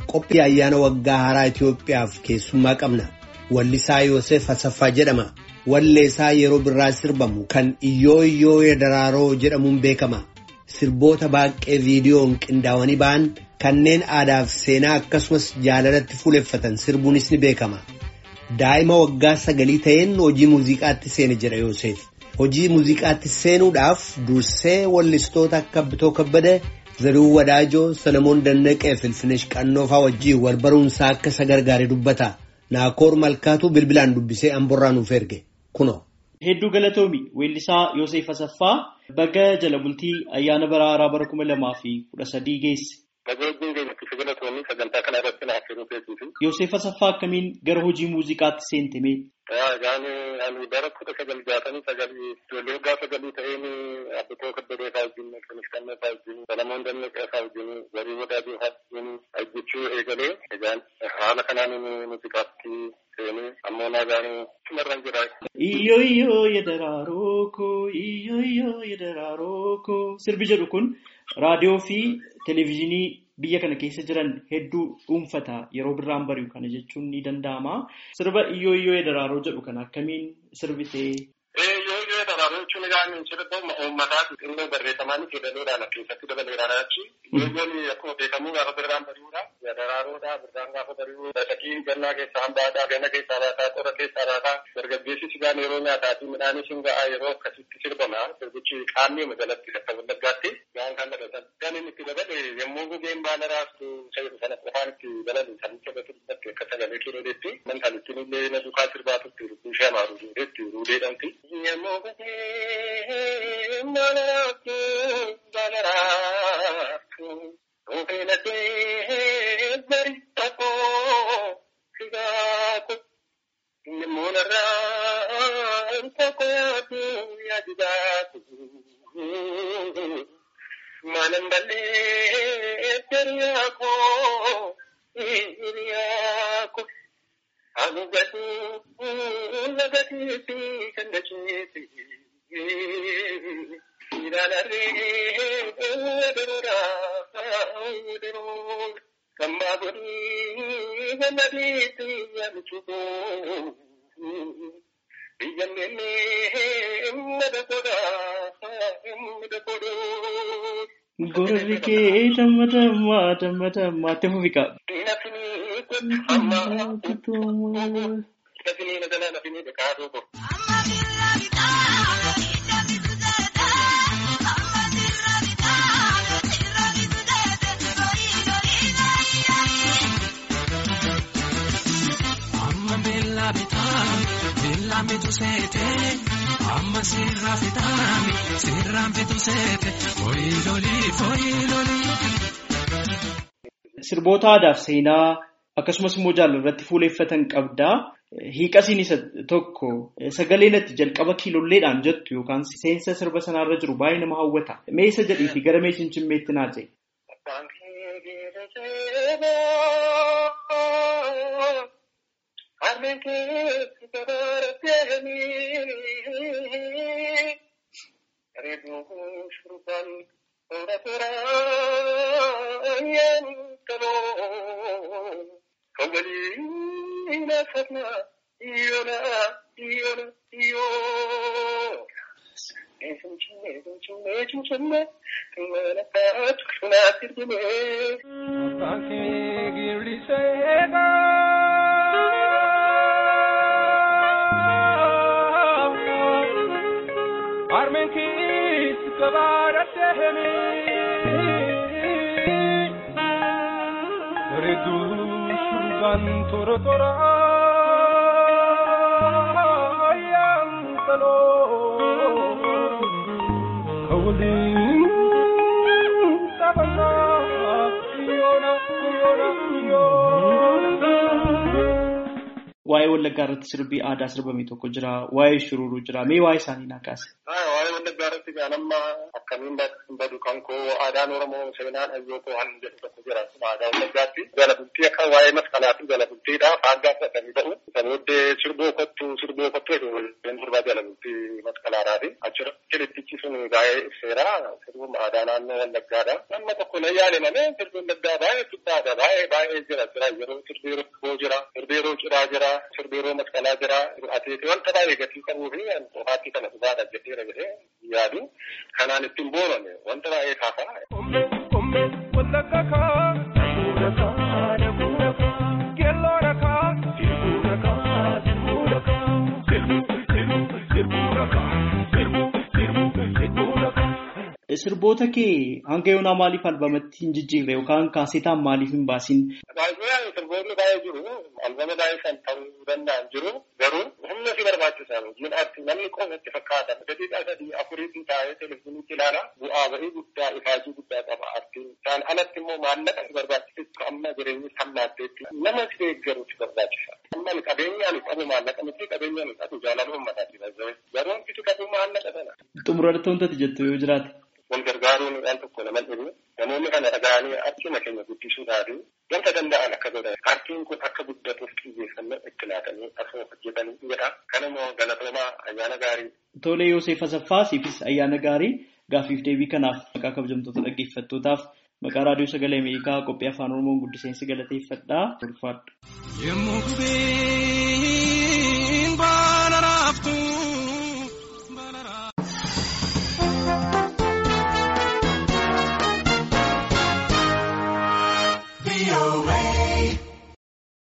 qophii ayyaana waggaa haaraa Itoophiyaaf keessummaa qabna. Wallisaa Yoosef Asaffaa jedhama. Walleessaa yeroo birraa sirbamu kan Iyyoo Iyyoo Daraaroo jedhamuun beekama. Sirboota baay'ee viidiyoon qindaa'anii ba'an kanneen aadaa fi seenaa akkasumas jaalalatti fuuleffatan sirbuunis ni beekama. Daa'ima waggaa sagalii ta'een hojii muuziqaatti seene jedha Yoosef. Hojii muuziqaatti seenuudhaaf dursee wallistoota akka Bitoo Kabbada, Zarihuu Wadaajoo, Salomoon Dannaqee fi Ilfinesh Qannoofaa wajjin wal baruunsaa akka isa gargaare dubbata. Naakoor Malkaatu bilbilaan dubbisee Amborraa nuuf erge. Kunoo. Hedduu galatoomi weellisaa Yoosef Asaffaa baga jala bultii ayyaana bara haaraa bara kuma lamaa fi kudha sadii geesse. Yoosef Asaffaa akkamiin gara hojii muuziqaatti seentame? Ani bara kudha sagal jaatamii sagalii ijoollee waggaa sagalii ta'een Abbitoo Kabbadee fa'aa wajjin Ilfinesh Qannoofaa wajjin Salomoon Dannaqee fa'aa wajjin Zarihuu Wadaajoo fa'aa wajjin hojjechuu eegalee egaan haala kanaan muuziqaatti seenee ammoo nagaan tumarran jira. Iyyoo iyyoo yedaraaroo koo iyyoo iyyoo yedaraaroo koo sirbi jedhu kun raadiyoo fi televezyiinii biyya kana keessa jiran hedduu dhuunfata yeroo birraan bari'u kana jechuun ni danda'ama. Sirba iyyoo iyyoo yedaraaroo jedhu kana akkamiin sirbitee? Iyyoo iyyoo yedaraaroo jechuun egaa sirba uummataati xinnoo barreeffamaan jedhaniidhaan keessatti dabaleedhaan achi. Iyyoon akkuma beekamu gaafa birraan bari'uudha. Yedaraaroodha birraan gaafa bari'u. Shakiin gannaa keessaa hambaataa ganna keessaa baataa qorra keessaa baataa dargaggeessi sigaan yeroo nyaataa fi midhaanis hin ga'a yeroo akkasitti sirbama. Sirbichi qaamni majalatti akka wallaggaatti waan kan dabatan. Kan inni itti dabale yommuu gugeen baala raastu sayyidu sana qofaan itti dabalu kan itti dabatu dubbatti akka sagalee kiiloo deetti. Man kan ittiin illee na duukaa sirbaatutti rukkuu ishee amaaru duudeetti ruudeedhamti. Yommuu gugeen baala raastu baala raastu. Ofeelatee bari tokkoo sigaako namoonni tokko yaadu yaadu baatu. Maanan ballee hiriyaako hiriyaako agugatu lagatiifi kan dacheeti. Gorri kee damma damma damma damma itti fufi qaba. Amma sirraa fitaami sirraan fitu seete foyilolii foyilolii. Sirboota aadaa fi seenaa akkasumas immoo jaalalatti fuuleeffatan qabdaa. Hiiqasiin isa tokko sagaleen itti jalqaba kiilolleedhaan jettu yookaan seensa sirba sanarra jiru baay'ee nama hawwata. Mee isa jedhiifi gara mee cimcimmeetti naa ta'e. Toro tora ayam talo kawalin tabana yona yona yona. Waa'ee Wallaggaa irratti sirbii aadaa sirbame tokko jira. Waa'ee shururuu jira. Mee waa'ee isaanii naa kaase. Waa'ee Wallaggaa irratti keessatti gaanamma akkamiin badu kan koo aadaan Oromoo seenaan hayyoo koo han jedhu tokko jira aadaa wallaggaatti jala bultii akka waa'ee masqalaa fi jala bultiidha faaggaa fudhatanii ta'u isa booddee sirboo kottu sirboo kottu jedhu sirbaa jala bultii masqalaadhaati achirra kilittichi sun baay'ee ibseera sirbuun aadaa naannoo wallaggaadha nama tokko na yaale malee sirbuun wallaggaa baay'ee guddaadha baay'ee baay'ee jira jira yeroo sirbii rokkoo jira sirbii yeroo cidhaa jira sirbii yeroo masqalaa jira atiiti wanta baay'ee gatii qabuu fi qofaatti kana dhugaadha jedheera jedhee yaadu kanaan ittiin booname wanta baay'ee kaafaa. Omme wallagga kaa sirbuudha kaa sirbuudha kaa keelloodha kaa sirbuudha kaa sirbuudha kaa sirbu sirbu sirbuudha kaa sirbu sirbu sirbuudha kaa. Sirboota kee hanga yoonaa maaliif albamatti hin jijjiirre yookaan kaasetaan maaliif hin baasin? Baay'inaan sirboonni baay'ee jiru. Albama baay'ee kan ta'uu danda'an jiru. Garuu humna si barbaachisan hojiin arti namni qofa itti fakkaatan. Daqiiqaa sadii afuriitti taa'ee televezyiiniitti ilaala. Bu'aa ba'ii guddaa ifaajii guddaa qaba artiin. Isaan alatti immoo maallaqa si barbaachisu amma jireenyi hammaatteetti nama si deeggaru si barbaachisa. Amma qabeenyaan qabu maallaqa miti qabeenyaan qabu jaalala uummataati. Garuu itti qabu maallaqa sana. Xumuratti wantati jettu yoo jiraate. wal gargaaruun waan tokko nama dhibu namoonni kana dhaga'anii akkuma keenya guddisuudhaaf wanta danda'an akka godhan paartiin kun akka guddatuuf xiyyeeffannoo itti laatanii asoo hojjetanii jedha kan immoo galatoomaa ayyaana gaarii. Tole Yoosef Asaffaa siifis ayyaana gaarii gaaffiif deebii kanaaf maqaa kabajamtoota dhaggeeffattootaaf maqaa raadiyoo sagalee Ameerikaa qophii afaan Oromoon guddiseensi galateeffadhaa. Yemmuu gubeen baa.